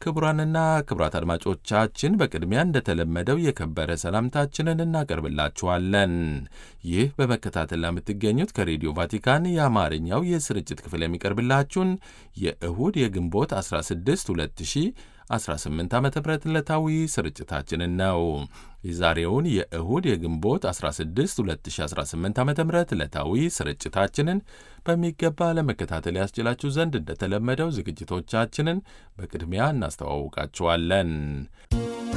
ክቡራንና ክቡራት አድማጮቻችን በቅድሚያ እንደተለመደው የከበረ ሰላምታችንን እናቀርብላችኋለን። ይህ በመከታተል ለምትገኙት ከሬዲዮ ቫቲካን የአማርኛው የስርጭት ክፍል የሚቀርብላችሁን የእሁድ የግንቦት 16 2018 ዓ ም ዕለታዊ ስርጭታችንን ነው። የዛሬውን የእሁድ የግንቦት 16 2018 ዓ ም ዕለታዊ ስርጭታችንን በሚገባ ለመከታተል ያስችላችሁ ዘንድ እንደተለመደው ዝግጅቶቻችንን በቅድሚያ እናስተዋውቃችኋለን።